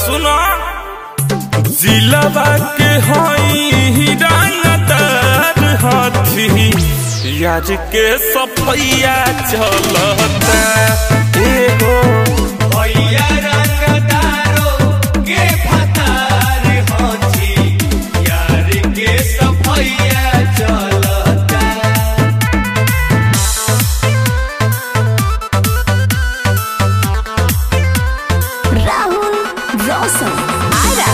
सुनो जिलाबा के हई रंगदार हाथी यार के सफैया चलता एगो भैया रंगदारो के फतार होची यार के सफैया चलता राहुल रोशन आरा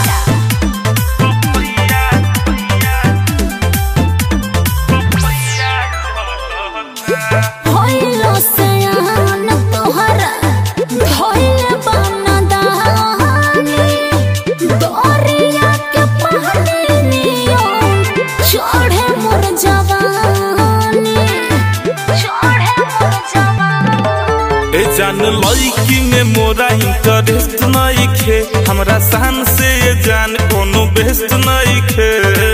होइलो सयान तोहरा धोइले बनदानी दरिया के पानी नियो चढ़े मोर जवानी चढ़े मोर जवानी ए जान लड़की में मोरा इंटरेस्ट नहीं खे हमरा शान से ये जान कोनो बेस्ट नहीं खे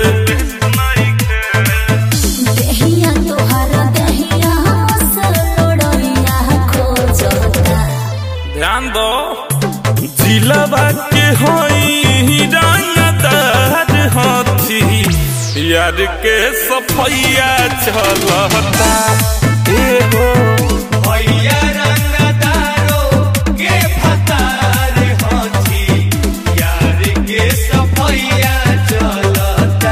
देहिया तोहरा देहिया से लोड़िया खोजता ध्यान दो जिलाबा के होई रंगदार हाथी यार के सफैया चलता एगो भैया रंगदारो के फतार होची यार के सफैया चलता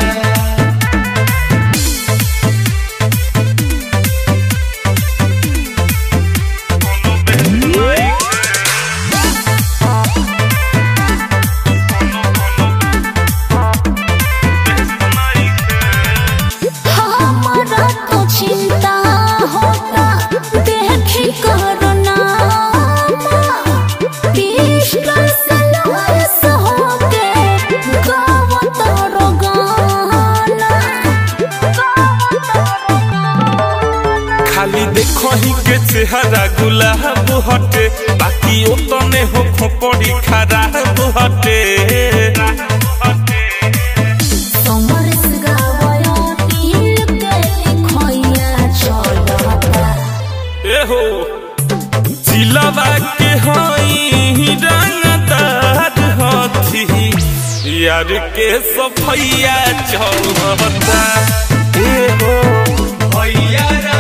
हमारा तो चिंता होता देखी करुणा पिस्टल से लॉस होके गाव तोरो गाना गाव तोरो गाना खाली देखो ही के चेहरा गुलाब हटे बाकी ओतने हो खोपड़ी खराब हटे समरस गावयो नील के लिखोया चलता एहो जिलाबा के हई रंगदार हाथी यार के सफैया चलता एहो भैया